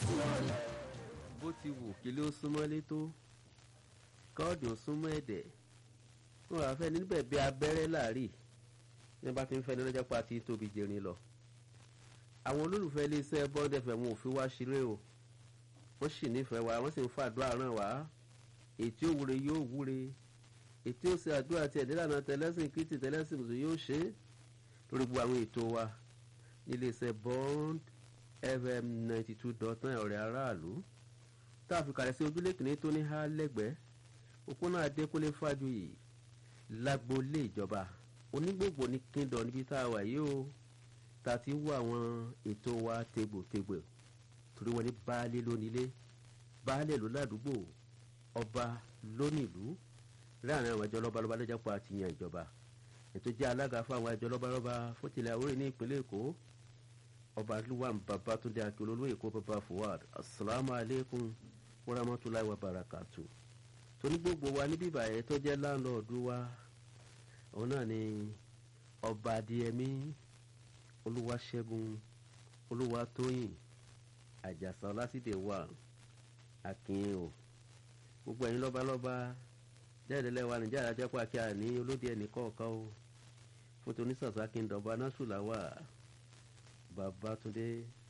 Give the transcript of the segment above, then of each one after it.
bó ti wù kí ló súnmọ́lé tó kọ́ọ̀dù ó súnmọ́ ẹ̀dẹ̀ wọn wàá fẹ́ níbẹ̀ bí abẹ́rẹ́ láàrí ní bá ti ń fẹ́ ní lọ́jọ́ pa ti tóbi jẹrin lọ àwọn olólùfẹ́ iléeṣẹ́ bond fm wọn ò fi wá ṣeré o wọ́n sì nífẹ̀ẹ́ wa wọ́n sì ń fàdúrà ràn wá ètí òwúre yóò wúre ètí òsè àdúrà tiẹ̀ nílànà tẹlẹ́sìn kìtì tẹlẹ́sìn mùsùlùmí yóò ṣe é lórí gbogbo àwọn ètò wa níléeṣẹ́ bond fm ninety two dot nine ọ̀rẹ́ aráàlú tá a fi kàlẹ́ sí ojúlé kìíní tó ní há lẹ́gbẹ̀ẹ́ òpónà adékúnlé fájuyì lágboolé ìjọba onígbògbò ní kíndọ̀ níbi tá a wà yìí o tá a ti ń wọ àwọn ètò wa tegbòtegbò torí wọn ní baálé lónílé baálé ló ládùúgbò ọba lónìlú láàrin àwọn ẹjọ́ lọ́balọ́ba lọ́jà pa àti yan ìjọba ètò jẹ́ alága fún àwọn ẹjọ́ lọ́balọ́ba fún tilẹ̀ àwòrán ní ìpínlẹ̀ èkó ọba luwan babatunde akilolu èkó baba fuad asalaamu aleykum warahmatulahi wabarakatu torí gbogbo wa níbí ìbàyẹn tó jẹ́ láńlọ́ọ̀dù wa òun náà ni ọba adìyẹmí olúwaṣẹ́gun olúwatóyìn àjàsà ọlásìdè wà akin o gbogbo ẹ̀yin lọ́balọ́ba jẹ́ẹ̀dẹ́lẹ́ wa nìjà àjẹpọ̀ akíá ní olóde ẹnì kọ̀ọ̀kan o fún tonísàsá akíndọ̀ba násùlà wà babatunde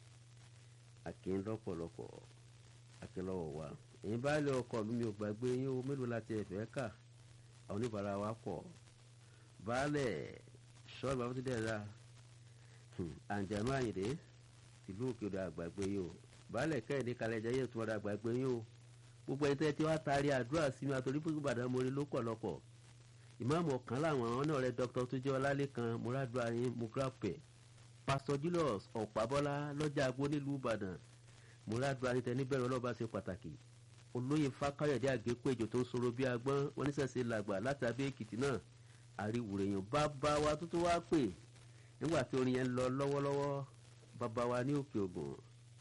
akin lọ́pọ̀lọpọ̀ akínlọ́wọ̀ wa èyí bá lé ọkọ̀ mi ò gbàgbé yín o mélòó láti ẹ̀fẹ́ kà àwọn oníbàárà wa pọ̀ baálẹ̀ sọ́ọ̀bù babatunde ẹ̀dá àǹjànú àyìndé tìlú òkèèrè àgbàgbé yìí o baálẹ̀ kẹ́hìndé kalẹ̀jẹ́ yẹ̀ tún ọ̀dà àgbàgbé yìí o gbogbo ẹni tẹ́ tí wàá taari àdúrà sí mi àtòrí fún ìbàdàn mo rí lọ́pọ̀lọpọ̀ ìmáàmù ọ̀kan láwọn àwọn náà rẹ dr tó jẹ́ ọlálẹ́kan múradùá yín mugrapẹ̀ pásítọ̀ julius ọ̀pábọ́lá lọ́jà agbó nílùú ìbàdàn múradùá yín tẹ́ni bẹ̀rẹ̀ ọlọ́ba ṣe pàtàkì olóyè fákáyọ̀dé àgékòèjò tó ń sọ̀rọ̀ bí agbọ́n wọn níṣẹ̀ṣe làgbà láti abẹ́ èkìtì náà àríwùrẹ̀yàn bàbá wa tó tó wá pè nígbà tí orin yẹn lọ lọ́wọ́lọ́wọ́ bàbá wa ní òkè ògùn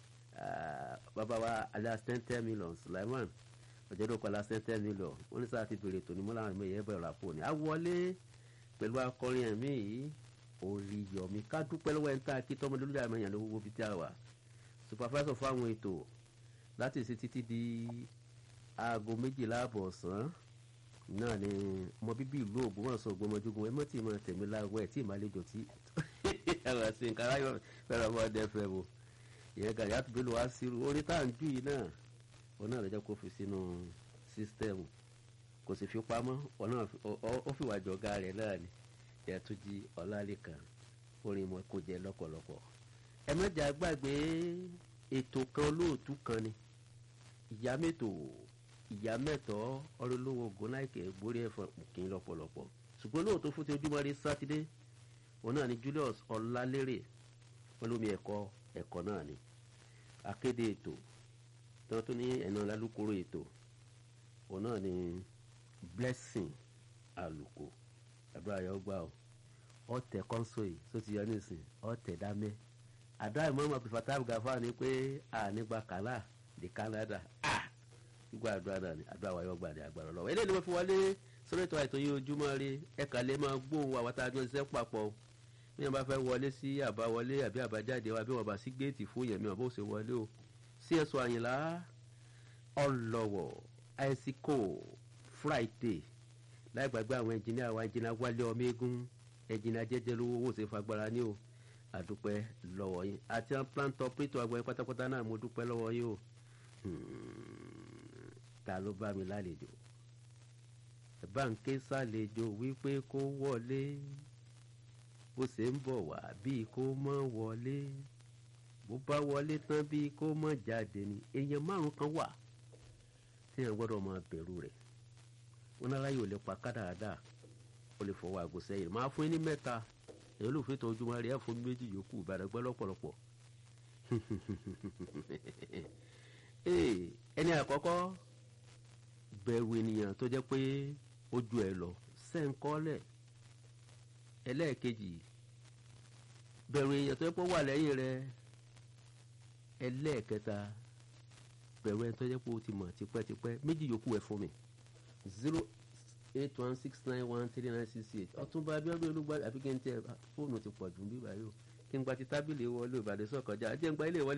bàbá wa alias ten ten million sulaiman ọ̀jọ̀dọ̀ alias ten ten million wọ́n ní sáà ti bèrè tòní mọ́ làwọn ẹ̀mẹ́yẹ bẹ̀rẹ̀ ràpò ní. a wọlé pẹ̀lú akọrin ẹ̀mí yìí orí yọ̀mí ká dúpẹ́ lọ́wọ́ ẹ̀ńtà kí tọ́mọdé lórí àmọ́ ìyànlẹ́ gbogbo fi tí a wà supervisor fún àwọn ètò láti ṣe títí di aago méjìlá àbọ̀ ọ̀sán náà ni ọmọ bíbí ìlú ògbómọ̀ṣọ́ ògbómọjúgun ẹ mọ́ tí mo tẹ̀mí láwọ̀ ẹ̀ tí ìmàlejò tí ẹ̀rọ sí nǹkan aráyọ̀ fẹ́ràn ọmọ ọdẹ fẹ́ wo ìyẹn gàdí àtúbílù wá sírú orí tá à ń jù yìí náà òun náà lọ́jọ́ kó fi sínú sísítẹ́ẹ̀mù kò sì fi pamọ́ òun náà ó fìwà jọ̀gá rẹ̀ náà ni ìyàtújì ọ̀làlẹ́kan orin mọ́ kó jẹ lọ́pọ̀lọpọ̀ ẹ mẹ́jà gbàgbé ètò kan olóòtú kan ni ìyá mẹ́tò ìyá mẹ́tọ́ ọlọ́lọ́wọ́ gọ́láìkẹ́ borí ẹ̀fọn kì í lọ́pọ̀lọpọ̀ ṣùgbọ́n lóòótọ́ fún ti ojúmọ́ rí sátidé òun náà ni julius ọlálérè wọn lómi ẹ̀kọ́ ẹ̀kọ́ náà ni akéde ètò tí wọ́n tún ní ẹ̀nà lálùkòrò ètò òun náà ni blessing àlùkò àdúrà yọ gbà ó ọ̀tẹ̀ kọ́ńsóì tó ti yọ nísìn ọ̀tẹ̀ dámẹ́ àdúrà ìmọ̀ ọmọ pípa táàbù gàfà ni pé ànígbà kàlà di canada gbígbà àdúrà náà ni àdúrà wa yọ gbà ní agbára lọ́wọ́ eléyìí ni wọ́n fi wọlé sórí ètò àìtó yìí ojúmọ́ rí ẹ̀ka lè máa gbóhùn àwọn tá a jọ ṣiṣẹ́ papọ̀ bí wọn bá fẹ́ wọlé sí àbáwọlé àbí àbájáde wa bí wọn bá sí géètì fún yẹn mi wọn bó ṣe wọlé o sí ẹ̀sùn àyìnlá ọlọ́wọ̀ àìsíkò friday láì gbàgbé àwọn ẹnjìníà wa ẹnjìníà wálé ọmọ eégún ẹnjìníà jẹjẹ lówó owó ṣe fagbára ní o àdúpẹ́ lọ́wọ́ yín àti àwọn plant operator àgbẹ̀ pátápátá náà mo dúpẹ́ lọ́wọ́ yín o ta ló bá mi lálejò báńkì sàlejò wípé kó wọlé bó ṣe ń bọ̀ wá bíi kó mọ́ wọlé bó bá wọlé tán bíi kó mọ́ jáde ni èèyàn márùn kan wà tí èèyàn gbọ́dọ̀ máa bẹ̀rù rẹ̀ wọn náà láyò lè pa kádàádà ó lè fọwọ́ àgọ́ sẹ́yìn máa fún yín ní mẹ́ta èyí ló fi tọ́ ojúmọ́ rí ẹ̀ fún méjì yòókù ìbàdàn gbọ́ lọ́pọ̀lọpọ̀ ẹni àkọ́kọ́ bẹ̀rù ènìyàn tó jẹ́ pé ojú ẹ̀ lọ sẹ́ńkọ́lẹ̀ ẹlẹ́ẹ̀kejì bẹ̀rù èèyàn tó yẹ pé ó wà lẹ́yìn rẹ ẹlẹ́ẹ̀kẹta bẹ̀rù ẹni tó yẹ pé ó ti mọ̀ tipẹ́tipẹ́ méjì yòókù ẹ̀ fún mi zero eight one six nine one three nine six eight ọtúnba abiodun olúgba àbí kí n tẹ fóònù ti pọ̀ jù bí báyìí o kí n gba ti tábìlì wọlé ìbàdàn sọ̀kọjá jẹ́ n gba ilé wọlé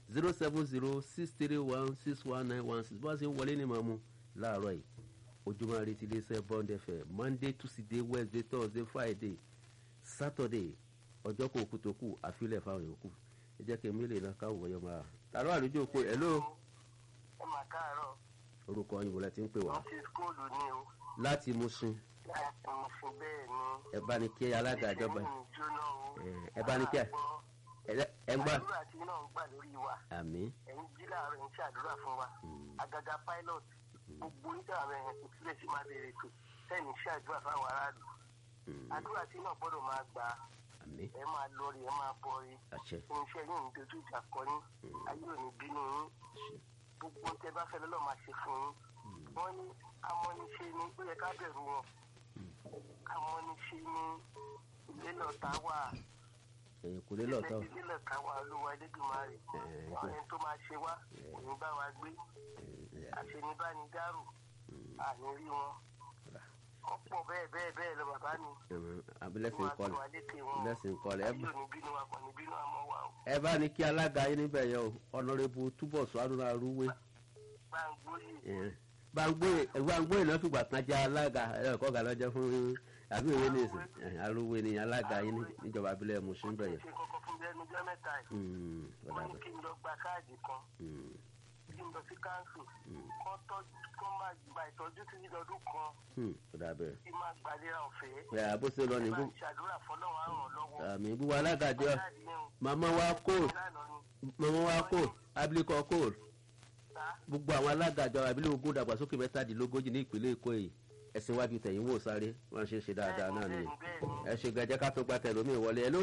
zero seven zero six three one six one nine one six bó a ṣe ń wọlé ní màmú láàárọ̀ yìí ojúmọ́ àrètí iléeṣẹ́ bond fm monday tuesday wednesday thursday friday saturday ọjọ́ kò kú tó kù àfilẹ̀ fáwọn yòókù ẹ jẹ́ kí emílẹ̀ náà káwọ̀ wọ́yọ́ máa tààrọ̀ àlejò òpó ẹ̀ ló ẹ máa káàárọ̀ orúkọ òyìnbó la ti ń pè wá wọ́n ti skóòlù ní o láti Mùṣín láti mo fún bẹ́ẹ̀ ni. ẹ bá ní kí alága ìjọba ìṣẹ́yìn mi jóná o. ẹ, ẹ bá ní kí ẹ ẹ- ẹ gbà àdúrà tí náà ń gbà lórí wa àmì ẹ̀yin jí láàárọ̀ ẹ̀ ń ṣàdúrà fún wa àgàgà pilot gbogbo oníṣẹ́ àwọn ẹ̀yìn kò sílẹ̀ sí máa bẹ̀rẹ̀ ètò sẹ́ni ṣàdúrà fáwọn aráàlú àdúrà tí náà gbọ́dọ̀ máa gbà àmì ẹ máa lọrí ẹ máa bọrí àṣẹ irinṣẹ́ yìí ń dojú ìjà kọ yín ayé ò ní bínú yín gbogbo tẹ bá fẹ́ lọ́lọ́ máa ṣe fún yín wọ́n ní amọ́niṣe ni ó yẹ ká bẹ̀rù wọn amọ́niṣe ni ilé lọ́ta wà ẹ̀yìn kò lè lọ́ọ̀tọ́ ilé lọ́ta wà olúwa ẹlẹ́dùnmarè ẹ̀, àwọn ẹni tó máa ṣe wá kò ní bá wa gbé àṣenibánidárò àní rí wọn ọ̀pọ̀ bẹ́ẹ̀ bẹ́ẹ̀ bẹ́ẹ̀ lọ bàbá mi abilẹ́sìn wọ́n á kọlẹ̀ tó wa lékè wọn lẹ́sìn kọlẹ̀ ẹ ayé ò ní bínú wa kò ní bínú àmọ́ wa o ẹ bá ní kí alága yín níbẹ̀ yẹn o ọ̀nàrẹ́bù túbọ̀ sọ àdúrà rúwé gbàngbóyè gbàngbóyè náà fìgbà kan jẹ́ alága ẹ̀kọ́ ga lọ́jọ́ fún àbí ìwé ní ìsìn arúwé ni alága yín ní- níjọba abilẹ̀ Mùṣín bẹ̀ yẹn. ṣe kọ́kọ́ fún bẹ́ẹ̀ ní jẹ́ mẹ́ta yìí Mm, ọ̀dà wọ́n ní bẹ̀. kí n lọ gba káàdì kan Mm, kí n lọ sí káńsù kọ́ tọ́jú kọ́ máa gba ìtọ́jú títí lọ́dún kan mm, ọ̀dà bẹ̀. kí n máa gbàlera ọ̀fẹ́ ẹ àbó ṣe lọ ní máa bú ṣàdúrà fọlọ́run á ràn lọ́wọ́ àmì gbogbo alága jọ káàdì yẹn o màmá wa kò ìlànà ni màmá wa kò abilékọ kò ta gbogbo àwọn alága jọ abilé ogún dàgbàsókè mẹ́tàdínlógójì ní ìpínlẹ̀ Èkó yìí ẹ̀sìn wájú tẹ̀yìn wò sáré wọ́n ṣe ń ṣe dáadáa náà nìyẹn bẹ́ẹ̀ ni ẹ ṣe gẹ̀jẹ́ ká tó gba tẹ̀lómi ìwọlé ẹ ló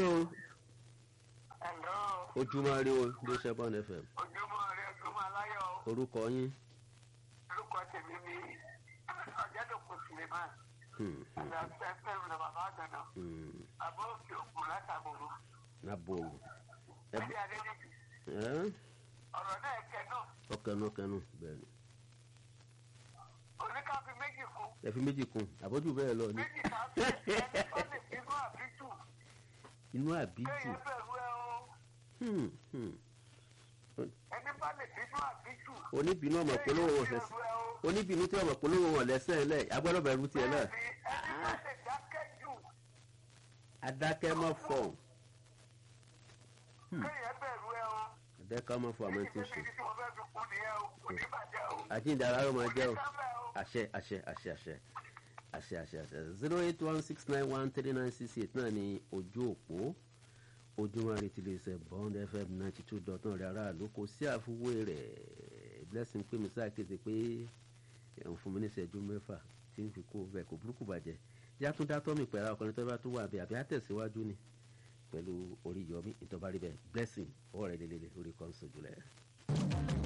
ẹ̀lọ́ ojúmọ́ rí o ló ṣe bọ́n fm ojúmọ́ rẹ ojúmọ́ aláyọ̀ orúkọ yín orúkọ tèmi ni ọ̀jẹ̀dọ̀kọ̀ Suleiman hmm, hmm, àti ẹ̀fẹ́ rẹ̀ bàbá àgbàna hmm, àbọ̀ òkè òkun látàbòrò nabo ẹbí adédèjì ẹ ọ̀rọ̀ náà kẹ́ náà ọkẹnu ọkẹnu bẹ́ẹ̀ ni oníkàfí méjì kú ẹ fi méjì kún àbójú bẹ́ẹ̀ lọ ni méjì tàbí ẹni tó lè bínú àbíjù inú àbíjù kéèyàn bẹ̀rù ẹ o hmm, hmm. ẹni bá lè bínú àbíjù oníbínú ọmọ polówó wọn kéèyàn fẹsẹ̀ bẹ̀rù ẹ o oníbínú tí ọmọ polówó wọn lẹ́sẹ̀ lẹ̀ agbọ́dọ̀ bẹ̀rù tiẹ̀ náà bẹ́ẹ̀ni ẹni bá lè dákẹ́ jù adákẹ́ mọ́ fọ̀ kéèyàn bẹ̀rù ẹ o adákẹ́ mọ́ fọ̀ àmọ́ tí ń ṣe èyí tí mo fẹ́ fi kú nìyẹn o kò ní bàjẹ́ o àjíǹde ara ló máa jẹ́ o sábẹ́ o àṣẹ àṣẹ àṣẹ àṣẹ àṣẹ àṣẹ àṣẹ zero eight one six nine one three nine six eight náà ni ojú òpó ojúmọ́ àrètí lè ṣe bond fm ninety two dot náà rẹ̀ aráàlú kò sí àfiwé rẹ̀ blessing pé mi sáà kéde pé ẹ̀hún fún mi ní ìṣẹ́jú mẹ́fà tí ń fi kó bẹ́ẹ̀ kò burúkú bàjẹ́ yàtúndá tọ́mì pẹ̀lú ọkùnrin tó bá tó wà bẹ́ẹ̀ àbí àtẹ̀síwájú ni pẹ̀lú orí yọmí ìtọ́ba rí bẹ́ẹ̀ blessing ọwọ́ rẹ̀ lélẹ̀ lórí kọ́ńsó jùlẹ̀.